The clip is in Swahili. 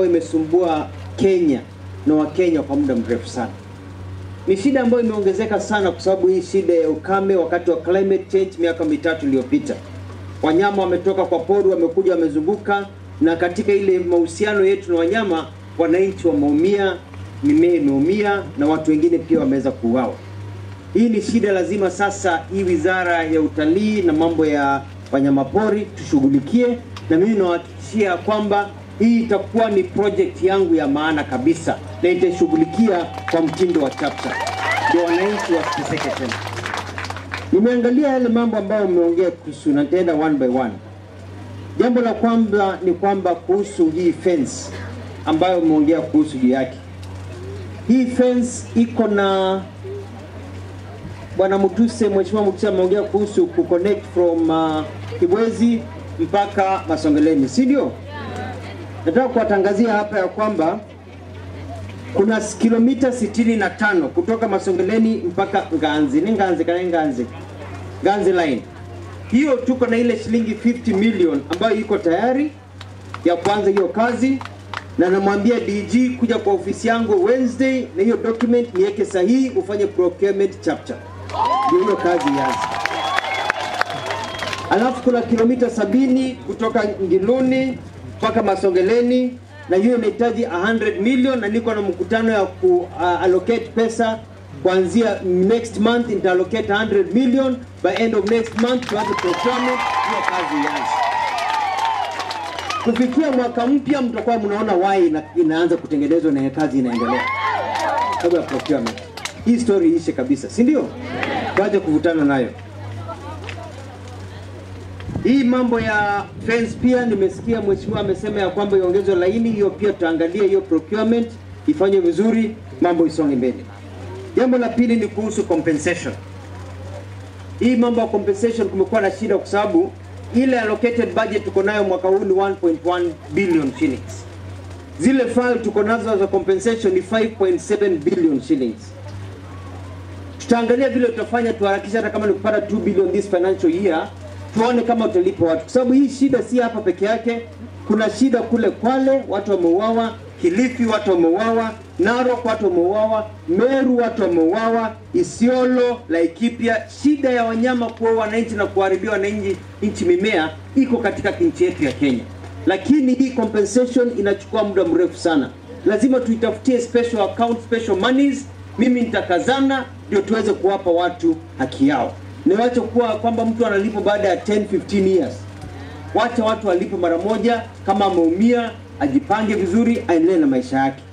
ambayo imesumbua Kenya na Wakenya kwa muda mrefu sana. Ni shida ambayo imeongezeka sana kwa sababu hii shida ya ukame wakati wa climate change miaka mitatu iliyopita. Wanyama wametoka kwa pori, wamekuja wamezunguka, na katika ile mahusiano yetu na wanyama, wananchi wameumia, mimea imeumia na watu wengine pia wameweza kuuawa. Hii ni shida, lazima sasa hii wizara ya utalii na mambo ya wanyamapori tushughulikie, na mimi nawahakikishia kwamba hii itakuwa ni project yangu ya maana kabisa, na itaishughulikia kwa mtindo wa chapter, ndio wananchi wasiteseke tena. Nimeangalia yale mambo ambayo umeongea kuhusu, na nitaenda one by one. Jambo la kwanza ni kwamba kuhusu hii fence ambayo umeongea kuhusu juu yake, hii fence iko na Bwana Mutuse, Mheshimiwa Mutuse ameongea kuhusu kuconnect from uh, Kibwezi mpaka Masongeleni, si ndio? Nataka kuwatangazia hapa ya kwamba kuna s- kilomita 65 kutoka Masongeleni mpaka Nganzi. Ni Nganzi kana Nganzi. Nganzi line. Hiyo tuko na ile shilingi 50 million ambayo iko tayari ya kuanza hiyo kazi na namwambia DG kuja kwa ofisi yangu Wednesday na hiyo document niweke sahihi, ufanye procurement chapter, ndio hiyo kazi ianze. Alafu kuna kilomita sabini kutoka Ngiluni mpaka Masongeleni, na hiyo inahitaji 100 million, na niko na mkutano ya ku uh, allocate pesa kuanzia next month, nita allocate 100 million by end of next month, tuanze procurement, hiyo kazi ianze kufikia mwaka mpya mtakuwa mnaona why ina, inaanza kutengenezwa na kazi inaendelea sababu ya procurement. Hii story ishe kabisa, si ndio? Tuache kuvutana nayo. Hii mambo ya fence pia nimesikia mheshimiwa amesema ya kwamba iongezwe laini, hiyo pia tutaangalia hiyo procurement ifanywe vizuri, mambo isonge mbele. Jambo la pili ni kuhusu compensation. Hii mambo ya compensation kumekuwa na shida kwa sababu ile allocated budget tuko nayo mwaka huu ni 1.1 billion shillings. Zile file tuko nazo za compensation ni 5.7 billion shillings. Tutaangalia vile tutafanya tuharakisha, hata kama ni kupata 2 billion this financial year, tuone kama utalipa watu, kwa sababu hii shida si hapa peke yake. Kuna shida kule Kwale, watu wameuawa, Kilifi watu wameuawa, Narok watu wameuawa, Meru watu wameuawa, Isiolo, Laikipia. Shida ya wanyama kuua wananchi na kuharibia wananchi nchi mimea iko katika nchi yetu ya Kenya, lakini hii compensation inachukua muda mrefu sana. Lazima tuitafutie special account, special monies. Mimi nitakazana ndio tuweze kuwapa watu haki yao. Niwache kuwa kwamba mtu analipwa baada ya 10 15 years. Wacha watu walipe mara moja, kama ameumia ajipange vizuri, aendelee na maisha yake.